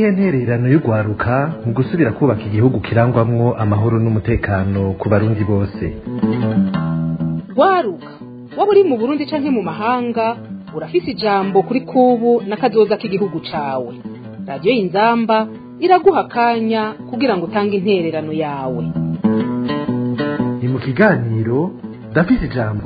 niyihe ntererano y'urwaruka mu gusubira kubaka igihugu kirangwamwo amahoro n'umutekano ku barundi bose rwaruka waba uri mu burundi canke mu mahanga urafise ijambo kuri kubu n'akazoza k'igihugu cawe radiyo y'inzamba iraguha akanya kugira ngo utange intererano yawe ni mu kiganiro ndafise ijambo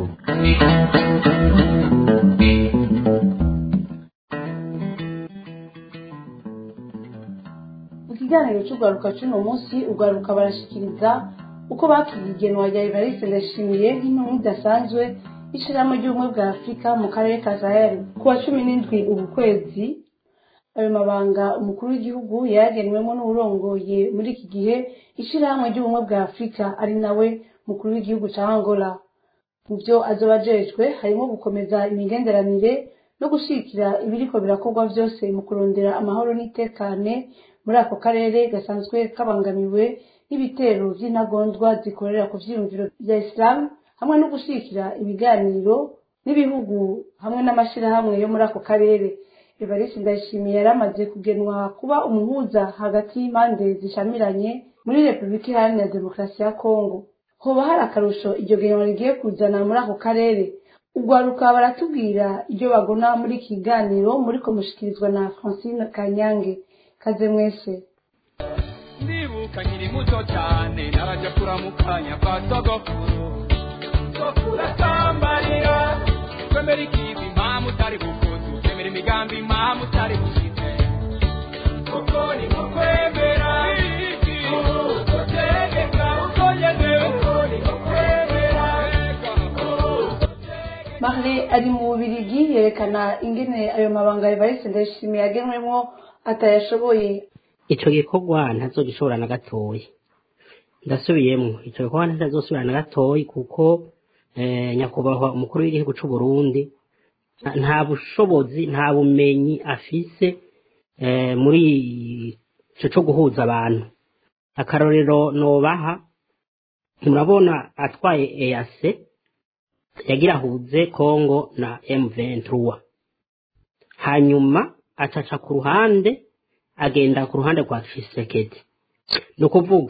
mu kiganiro cy'urwaruka cy'uno munsi urwaruka barashikiriza uko bakiriye igenwa rya evariste ndashimiye nk'intumwa idasanzwe y'ishirahamwe ry'ubumwe bwa afurika mu karere ka sahel ku wa cumi n'indwi ubu kwezi ayo mabanga umukuru w'igihugu yayagenwemo n'uwurongoye muri iki gihe ishirahamwe ry'ubumwe bwa afurika ari nawe mukuru w'igihugu ca angola mu byo azoba ajejwe harimo gukomeza imigenderanire no gushigikira ibiriko birakorwa vyose mu kurondera amahoro n'itekane muri ako karere gasanzwe kabangamiwe n'ibitero vy'intagondwa zikorera ku vyiyumviro vya isilamu hamwe no gushigikira ibiganiro n'ibihugu hamwe n'amashirahamwe yo muri ako karere evariste ndayishimiye yari amaze kugenwa kuba umuhuza hagati y'impande zishamiranye muri repubulika iharanira demokarasi ya kongo hoba hari akarusho iryo genwa rigiye kuzana muri ako karere urwaruka baratubwira ibyo bagona muri iki kiganiro muriko mushikirizwa na francine kanyange kaze mwese ndibuka nkiri muto cyane narajya kuramukanya kwa sogokuru sogokuru atambarira twemera ikivi impamvu utari bukuzu twemera imigambi impamvu utari bushite kuko ni nko kwemera uko tegeka uko ngezewe uko ni nko kwemera marle ari mu bubirigi yerekana ingene ayo mabanga evariste ndayishimiye yagenwemo atayashoboye ico gikorwa ntazogishobora na gatoyi ndasubiyemwo ico gikorwa ntazosubira na gatoyi kuko eh, nyakubahwa umukuru w'igihugu c'u Burundi nta- nta bushobozi nta bumenyi afise eh, muri ico co guhuza abantu akarorero nobaha murabona atwaye EAC yagira ahuze Congo na M23 hanyuma acaca ku ruhande agenda ku ruhande rwa Tshisekedi ni ukuvuga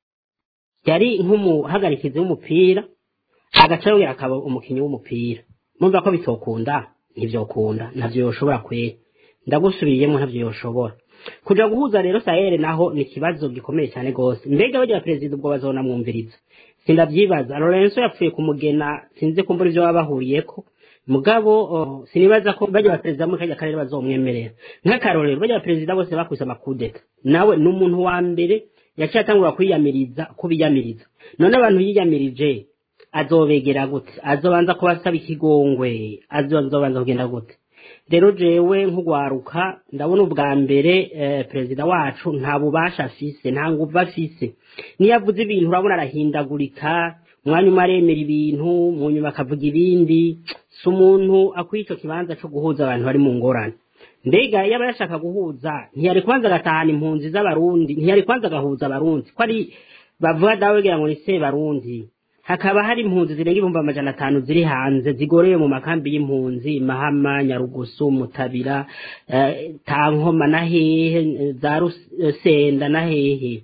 yari nk'umuhagarikizi w'umupira agaca yongera akaba umukinnyi w'umupira mumva ko bitokunda ntivyokunda ntavyo yoshobora kwera ndagusubiriyemo ntavyo yoshobora kuja guhuza rero sahere naho ni ikibazo gikomeye cyane gose mbega barya perezida ubwo bazonamwumviriza sindavyibaza lorenzo yapfuye kumugena sinzi kumbura ivyo baba bahuriyeko mugabo oh, sinibaza ko barya baperezida muri kajya karere bazomwemerera nk'akarorero barya baperezida bose bakubise amakudeta nawe ni umuntu wa mbere yaciye atangura kwiyamiriza kubiyamiriza none abantu yiyamirije azobegera gute azobanza kubasaba ikigongwe azobanza kugenda gute rero jewe nk'ugwaruka ndabona ubwa mbere eh, perezida wacu nta bubasha afise nta nguvu afise niyo avuze ibintu urabona arahindagurika umwanya umwe aremera ibintu mu nyuma akavuga ibindi si umuntu akwiye ico kibanza co guhuza abantu bari mu ngorane mbega yaba yashaka guhuza ntiyari kubanza agatahana impunzi z'abarundi ntiyari kubanza agahuza abarundi ko ari bavuga dawe kugira ngo ni se barundi hakaba hari impunzi zirenga ibihumbi amajana atanu ziri hanze zigorewe mu makambi y'impunzi mahama nyarugusu mutabira eh, tankoma na hehe eh, za rusenda na hehe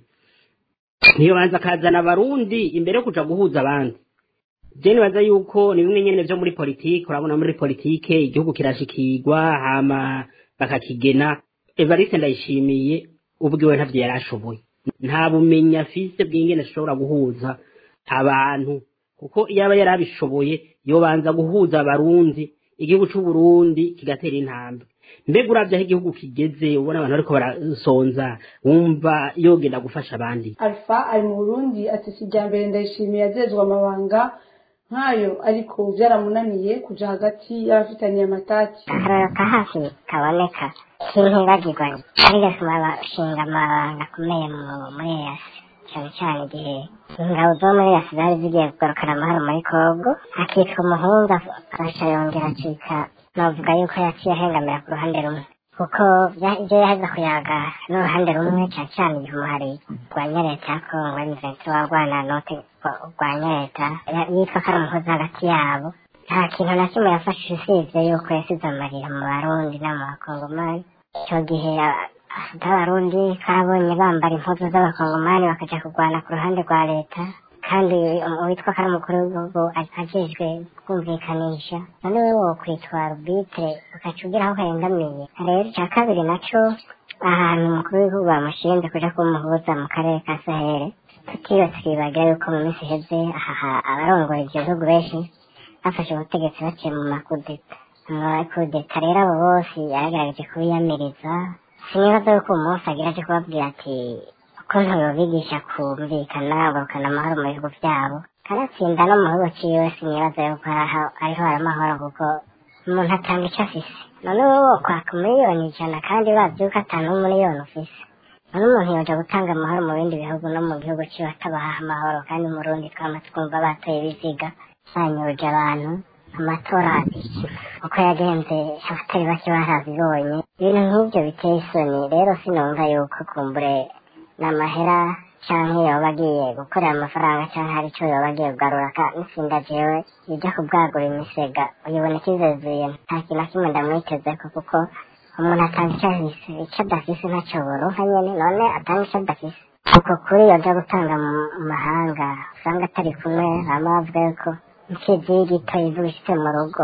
niyo banza akazana abarundi imbere yo kuja guhuza abandi je nibaza yuko ni bimwe nyene vyo muri politike urabona muri politike igihugu kirashikirwa hama bakakigena evariste ndayishimiye ubwiwe ntavyo yari ashoboye nta bumenyi afise bw'ingene ashobora guhuza abantu kuko iyo aba yari abishoboye yobanza guhuza abarundi igihugu c'uburundi kigatera intambwe mbega uravye aho igihugu kigeze ubona abantu bariko barasonza wumva yogenda gufasha abandi alpha ari mu burundi ati si irya mbere ndayishimiye yajejwe amabanga nk'ayo ariko byaramunaniye kuja hagati y'abafitaniye amatati akarorero ka hafi kaboneka k'intibagirwa ariyo bashinga amabanga akomeye mu- muri yasi cyane cyane igihe ingabo zo muri yasi zari zigiye kugarukana amahoro muri kongo akitwa umuhungu aca yongera acika navuga yuko yaciye ahengamira ku ruhande rumwe kuko bya- ibyo yaza kuyaga n'uruhande rumwe cyane cyane igihe umuhari rwanya leta ya kongo emuventi warwana note rwanya leta ya- yitwa ko ari umuhozi hagati yabo nta kintu na kimwe yafashije usibye yuko yasize amarira mu barundi no mu bakongomani icyo gihe a- z'abarundi twabonye bambara impuzu z'abakongomani bakaja kurwana ku ruhande rwa leta kandi uwitwa ko ari umukuru w'igihugu ajejwe kumvikanisha none we wokwitwa rubitre ugaca ugira aho uhengamiye rero icya kabiri naco ahantu umukuru w'igihugu bamushinze kuja kumuhuza mu karere ka sahere tutiyo twibagira yuko mu minsi iheze aha abarongora ivyo bihugu benshi bafashe ubutegetsi baciye mu makudeta amakudeta rero abo bose yaragerageje kubiyamiriza sinibaza yuko uwo munsi agira aje kubabwira ati ukuntu yobigisha kumvikana bagarukana amahoro mu bihugu vyabo kanatsinda no mu bihugu ciwe sinibaza yuko araho- ariho haramahoro kuko umuntu atanga ico afise none wowe wokwaka miliyoni ijana kandi bazi yuko ata n'umuliyoni ufise none umuntu yoja gutanga amahoro mu bindi bihugu no mu gihugu ciwe atabaha amahoro kandi mu rundi twama twumva batoye ibiziga banyuruje abantu amatora uko yagenze abatari bake barabibonye ibintu nk'ibyo biteye isoni rero sinumva yuko kumbure n'amahera canke yoba agiye gukorera amafaranga canke hari ico yoba agiye kugarura ka nitsinda jewe ija kubwagura imisega uyibona ikizezuye nta kintu na kimwe ndamwitezeko kuko umuntu atanga ico afise ico adafise ntaco boronka nyene none atanga ico adafise uko kuri yoja gutanga mu mu mahanga usanga atari kumwe bama bavuga yuko imfizi y'igito ivuga ishitse mu rugo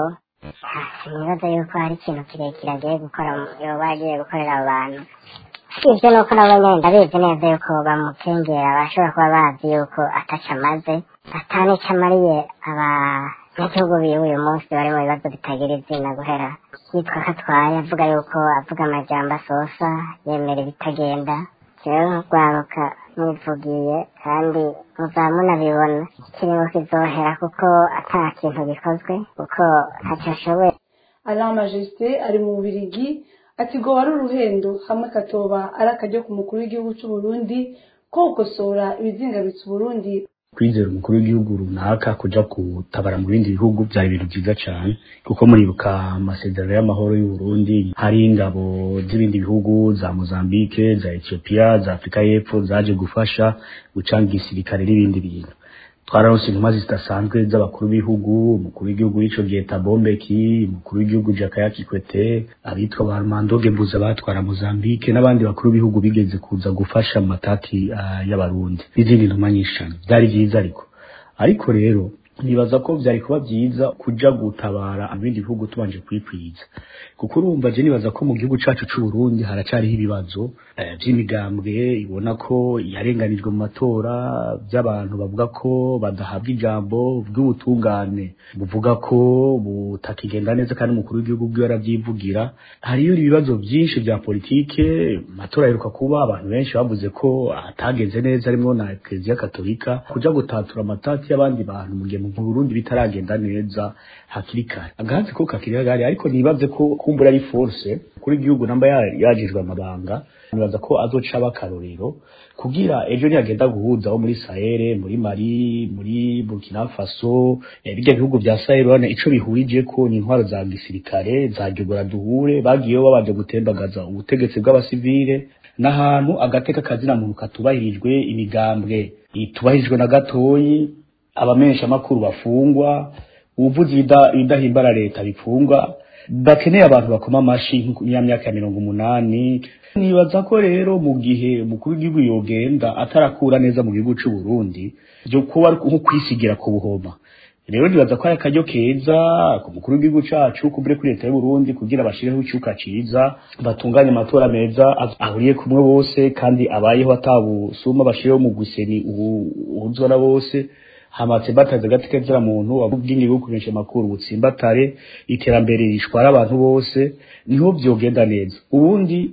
sinibaza yuko hari ikintu kirekire agiye gukora mu- yoba agiye gukorera abo bantu sivyo nuko nabo nyene ndabizi neza yuko bamukengera bashobora kuba bazi yuko ataco amaze atanico amariye abanyagihugu biwe uyu munsi bari mu bibazo bitagira izina guhera yitwa ko atwaye avuga yuko avuga amajambo asosa yemera ibitagenda jewe nk'urwaruka nivugiye kandi muzaba munabibona ikiringo kizohera kuko ata kintu gikozwe kuko ntaco ashoboye alain majesté ari mu bubirigi ati ngo wari uruhendo hamwe katoba ari akaryo ku mukuru w'igihugu c'u Burundi ko gukosora ibizingamitse uburundi kwizera umukuru w'igihugu runaka kuja gutabara mu bindi bihugu byari ibintu byiza cyane kuko muribuka amasezerano y'amahoro y'u Burundi hari ingabo z'ibindi bihugu za Mozambique za Ethiopia za Afrika y'Epfo zaje gufasha gucanga igisirikare n'ibindi bintu twararonse intumwa zidasanzwe z'abakuru b'ibihugu umukuru w'igihugu w'ico gihe Thabo Mbeki umukuru w'igihugu Jakaya Kikwete abitwa ba Armando Gebuza batwara Mozambique n'abandi bakuru b'ibihugu bigeze kuza gufasha mu matati ah, y'abarundi n'izindi ntumwa nyinshi cane byari vyiza ariko ariko rero nibaza ko byari kuba byiza kuja gutabara ibindi bihugu tubanje kwikwiza kuko urumva je nibaza ko mu gihugu cacu c'u Burundi haracariho ibibazo eh, vy'imigambwe ibona ko yarenganijwe mu matora by'abantu bavuga ko badahabwa ijambo bw'ubutungane buvuga ko butakigenda neza kandi umukuru w'igihugu bwiwe aravyivugira hariyo ibibazo byinshi vya politike amatora aheruka kuba abantu benshi bavuze ko atagenze neza harimwo na Eklezia Katolika kuja gutatura amatati y'abandi bantu mu gihe mu Burundi bitaragenda neza hakiri kare agahatsi ko kakiri kagari ariko nibaze ko kumbura ari force kuri igihugu namba ya- yajijwe amabanga nibaza ko azoca bakarorero kugira ejo niyagenda guhuza abo muri Sahel muri Mali muri Burkina Faso eh, bijya bihugu vya Sahel bana ico bihurije ko ni intwaro za gisirikare za jogora duhure bagiyeho babanje gutembagaza ubutegetsi bw'abasivile n'ahantu agateka kazina muntu katubahirijwe imigambwe itubahirijwe na gatoyi abamenyesha makuru bafungwa ubuvuzi ibida- ibidahimbara leta bifungwa bakeneye abantu bakoma amashi nk'uko- ya myaka ya mirongo umunani nibaza ko rero mu gihe umukuru w'igihugu yogenda atarakura neza mu gihugu c'u Burundi byo kuba ari nko kwisigira ku buhoma rero nibaza ko ari akaryo keza ku mukuru w'igihugu cacu kubure kuri leta y'u Burundi kugira bashireho icyuka ciza batunganye amatora meza az- ahuriye kumwe bose kandi abayeho atabusuma bashireho mu guseni ubuzora bose hamatse bataze gatike zira muntu wabubwingi bwo kumenyesha makuru butsimbatare iterambere rishwara abantu bose niho byogenda neza ubundi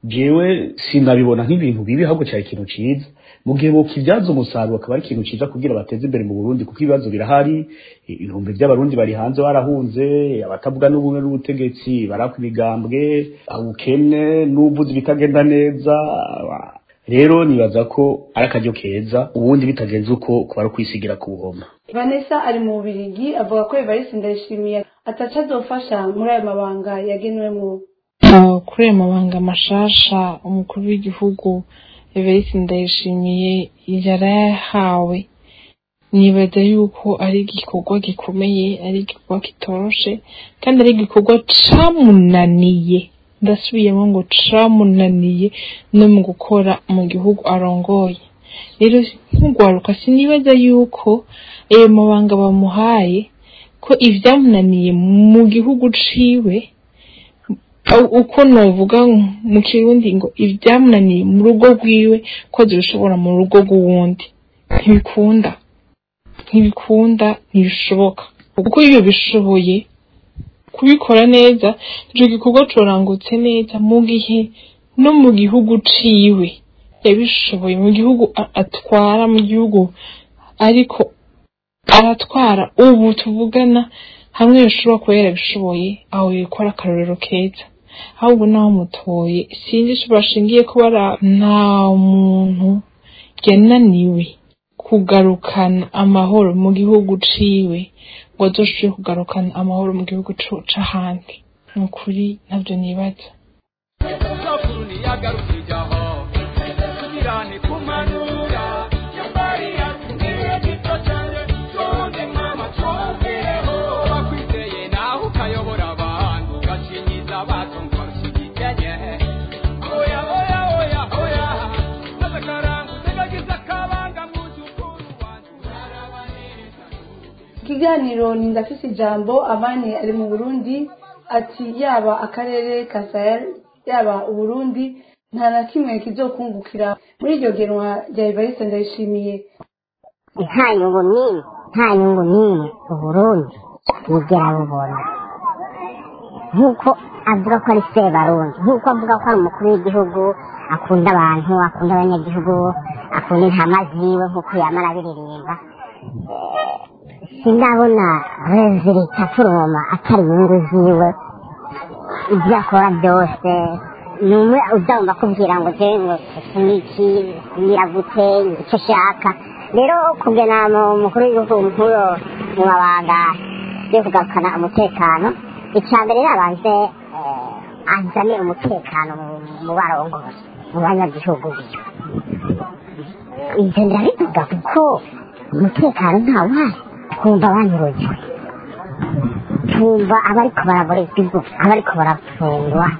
jewe sinabibona nk'ibintu bibi ahubwo cyari ikintu ciza mu gihe bokibyaza umusaruro akaba ari ikintu ciza kugira bateze imbere mu Burundi kuko ibibazo birahari ibihumbi by'abarundi bari hanze barahunze abatavuga n'ubumwe n'ubutegetsi barakwa imigambwe ubukene n'ubuvuzi bitagenda neza rero nibaza ko ari akaryo keza ubundi bitagenze uko kuba ari ukwisigira ku buhoma vanessa ari mu bubirigi avuga ko evariste ndayishimiye ataca azofasha muri ayo mabanga yagenwemo Uh, kuri ayo mabanga mashasha umukuru w'igihugu Evariste Ndayishimiye yarayahawe nibaza yuko ari igikorwa gikomeye ari igikorwa kitoroshe kandi ari igikorwa camunaniye ndasubiyemo ngo camunaniye no mu gukora mu gihugu arongoye rero nk'ugwaruka sinibaza yuko ayo mabanga bamuhaye ko ivyamunaniye mu gihugu ciwe au- uko novuga mu kirundi ngo ivyamunaniye mu rugo rwiwe ko zibishobora mu rugo rw'uwundi ntibikunda ntibikunda ntibishoboka kuko iyo bishoboye kubikora neza ico gikorwa corangutse neza mu gihe no mu gihugu ciwe yabishoboye mu gihugu a- atwara mu gihugu ariko aratwara ubu tuvugana hamwe bishobora kuba yarabishoboye aho yikora akarorero keza ahubwo naho mutoye sinzi ico bashingiye ko bara nta muntu yananiwe kugarukana amahoro mu gihugu ciwe ngo azoshobore kugarukana amahoro mu gihugu co- c'ahandi ni ukuri ntabyo nibaza sokuru ntiyagarukije aho tugirane kumanura yambari yatubwiye gito cyane tuze mama twumvireho wakwizeye nawe ukayobora abantu ugacinyiza abatumva rushigikenye oya oya oya oya maze akarangu utegagize akabanga mwuzukuru wanjye urabaneza ikiganiro ni ndafise ijambo amani ari mu burundi ati yaba akarere ka sahel yaba uburundi nta na kimwe kizokungukira muri iryo genwa rya evariste ndayishimiye nta nyungu n'imwe nta nyungu n'imwe uburundi bwigera bubona nk'uko avuga ko ari sebarundi nk'uko avuga ko ari umukuru w'igihugu akunda abantu akunda abanyagihugu akunda intama ziwe nk'uko yama arabiririmba Eh, sindabona rezilita turoma atari inyungu ziwe ibyo akora byose ni umwe uzagomba kubwira ngo je ngo iki n'iki nyiragute icyo ashaka rero kugena mu mukuru w'igihugu nkuru mu mabanga yo kugarukana umutekano icya mbere nabanze eh, azane umutekano mu- mu barongozi mu banyagihugu ibyo ndabivuga kuko umutekano ntawuhari twumva banyurujwe twumva abariko baraborezwa igufa abariko barafungwa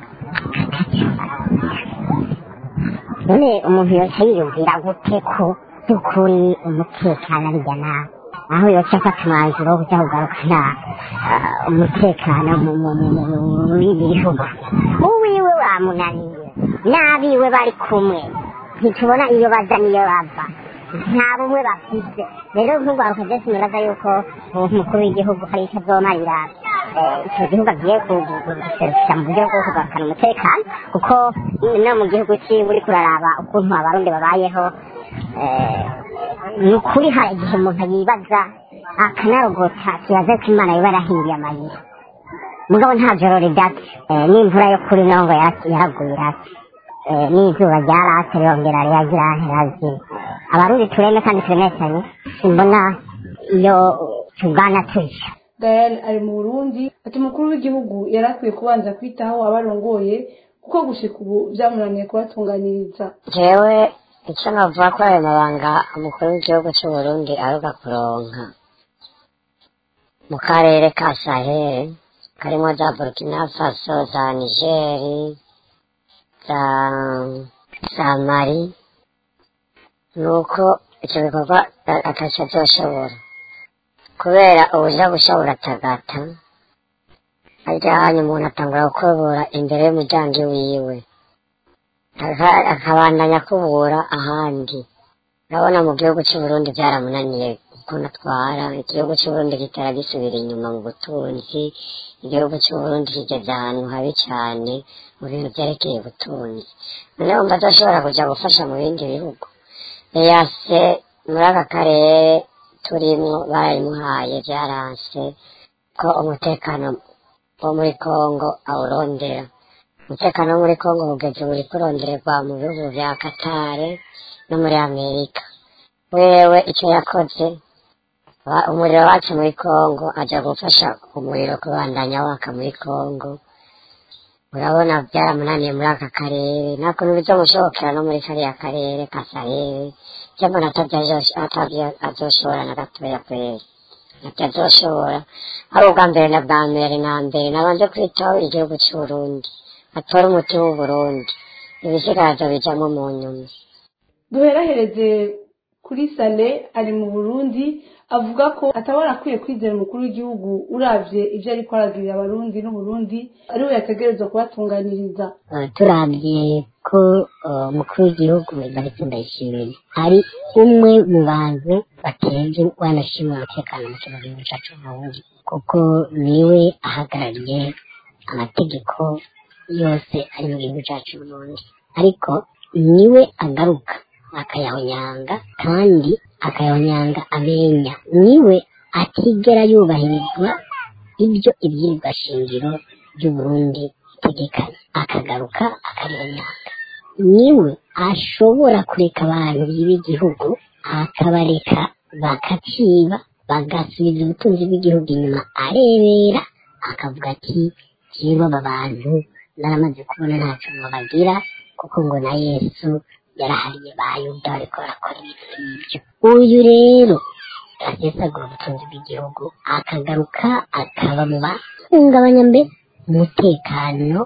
none umuntu yoca yiyumvira gute ko by'ukuri umutekano arya nabi aho yoca afata umwanzuro wo kujya kugarukana ah, umutekano mu- mu- mu- mu- mu- mu bindi bihugu uwiwe wamunaniye n'abiwe bari kumwe ntitubona iyo baza n'iyo bava nta bumwe bafise rero nk'urwaruka byose nibaza yuko umukuru w'igihugu hari icyo azomarira eh, icyo gihugu agiye ku- ku- ku- guserukira mu buryo bwo kugarukana umutekano kuko no mu gihugu ciwe uriko uraraba ukuntu abarundi babayeho eh, ni ukuri hari igihe umuntu yibaza akanarogota kibaza ko imana yoba yarahinduye amayira mugabo nta joro ridatse eh, n'imvura yo kuri nongo yara- yaraguye irase eh, n'izuba ryarase rirongera riragira ntirazima abarundi tureme kandi turemesanye simbona iyo tugana tuja Diane ari mu Burundi ati umukuru w'igihugu yari akwiye kubanza kwitaho abarongoye kuko gushika ubu byamunaniye kubatunganiriza jewe icyo navuga ko ayo mabanga umukuru w'igihugu cy'u Burundi aruga kuronka mu karere ka sahel karimo za burkina faso za nigeri za za mari nuko icyo bikorwa a- ataco azoshobora kubera ubuja gushobora atagata arya hanya umuntu atangura gukubura imbere y'umuryango wiwe aka- akabandanya kubura ahandi urabona mu gihugu cy'u Burundi byaramunaniye ukuntu atwara igihugu cy'u Burundi gitera gisubira inyuma mu butunzi igihugu cy'u Burundi kigeze ahantu habi cyane mu bintu byerekeye ubutunzi noneho wumva adashobora kujya gufasha mu bindi bihugu eyase muri aka karere turimo barayimuhaye byaranse ko umutekano wo muri kongo awurondera umutekano wo muri kongo ugeze uri kurondererwa mu bihugu bya katare no muri amerika wewe icyo yakoze wa- umuriro wacu muri kongo ajya gufasha umuriro kubandanya waka muri kongo urabona byaramunaniye muri aka karere nta kuntu bizomushobokera no muri kariya karere ka saheli cyangwa atavyo azoshobora na gatoya kweri ati azoshobora ari ubwa mbere na bwa mbere na mbere nabanje kwitaho igihugu cy'uburundi atore umuti w'uburundi ibisigazo bijamo mu nyuma duherahereze kuri sale ari mu burundi avuga ko atabona akwiye kwizera umukuru w'igihugu uravye ivyo ariko aragirira abarundi n'uburundi ari we yategerezwa kubatunganiriza Eh, turabye ko eh, umukuru w'igihugu Evariste Ndayishimiye ari umwe mu bantu batenze wanashimwe umutekano mu kino gihugu cacu Burundi kuko niwe ahagarariye amategeko yose ari mu gihugu cacu Burundi ariko niwe agaruka akayahonyanga kandi akayahonyanga amenya niwe atigera yubahirizwa ibyo ibyirirwa shingiro by'uburundi itegekanya akagaruka akarihonyanga niwe ashobora kureka abantu biba igihugu akabareka bakaciba bagasubiza ubutunzi bw'igihugu inyuma arebera akavuga ati rero aba bantu naramaze kubona ntacyo bagira kuko ngo na yesu yarahariye bayuda ariko barakora ibintu nk'ibyo uyu rero asesagura ubutunzi bw'igihugu akagaruka akaba mu bahungabanya mbere umutekano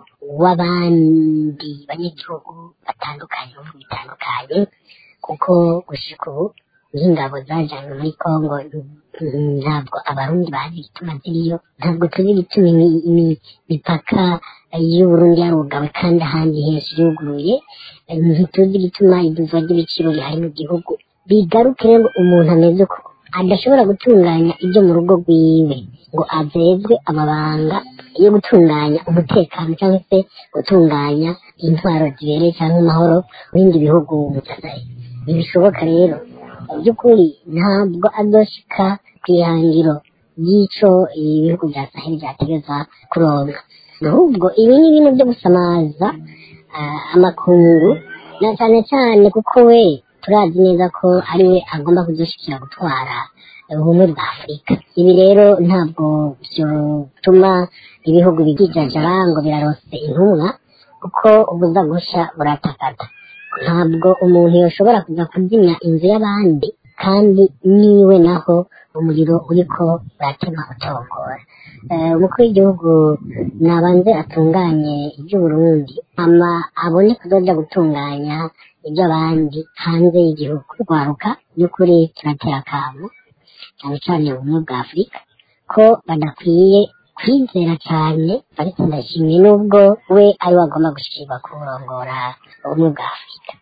w'abandi banyagihugu batandukanye mu bihugu bitandukanye kuko gushika ubu nk'ingabo zajanywe muri kongo mm, ntabwo abarundi bazi igituma ziriyo ntabwo tuzi igituma imi- imi- imipaka y'uburundi yarugawe kandi ahandi henshi yuguruye Eh, ntituzi igituma iduzwa ry'ibiciro bihari mu gihugu bigaruke rero umuntu ameze uko adashobora gutunganya ibyo mu rugo rwiwe ngo azezwe amabanga yo gutunganya umutekano cyangwa se gutunganya intwaro zibereye cyangwa amahoro mu bindi bihugu ntibishoboka rero mu by'ukuri ntabwo azoshika ku ihangiro ry'ico ibihugu bya saheli byategeza kuronka ahubwo ibi ni ibintu byo gusamaza ah, amakungu na cyane cyane kuko we turazi neza ko ari we agomba kudushikira gutwara ubumwe bwa afurika ibi rero ntabwo byotuma ibihugu bigijajara ngo birarose intumwa kuko ubuza gusha buratakata ntabwo umuntu yoshobora kuza kuzimya inzu y'abandi kandi niwe naho umuriro uriko uratema utongora Eh, umukuru w'igihugu nabanze atunganye iby'uburundi ama abone kuzoja gutunganya iby'abandi hanze y'igihugu rwaruka by'ukuri turatera akamo cyane cyane ubumwe bwa afurika ko badakwiye kwizera cyane ariko ndashimye n'ubwo we ari we agomba gushirwa kurongora ubumwe bwa afurika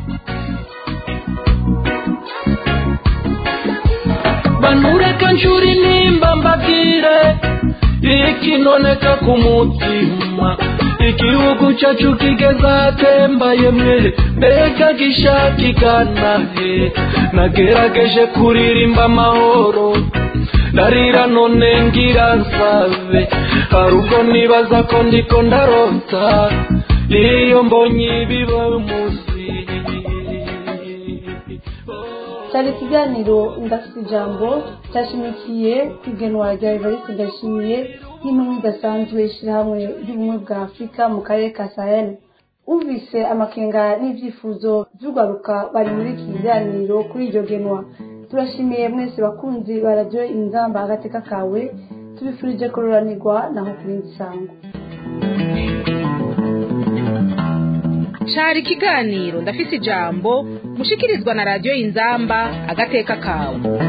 banureka nshuri nimba mbabwire ikinoneka ku mutima igihugu cyacu kigeze ahatembaye mwe mbega gishakigana he nagerageje kuririmba amahoro ndarira none ngira nsabe hari ubwo nibaza ko ndiko ndarota iyo mbonye ibiba munsi cyari ikiganiro ndafite ijambo cyashimikiye ku igenwa rya evariste ndashimiye nk'intumwa idasanzwe ishyirahamwe ry'ubumwe bwa afurika mu karere ka sahel uvise amakenga n'ibyifuzo by'urwaruka bari muri iki kiganiro kuri iryo genwa turashimiye mwese bakunzi ba radiyo inzamba agateka kawe tubifurije kururanirwa naho ku rindi sango cari ikiganiro ndafise ijambo mushikirizwa na radiyo inzamba agateka kawe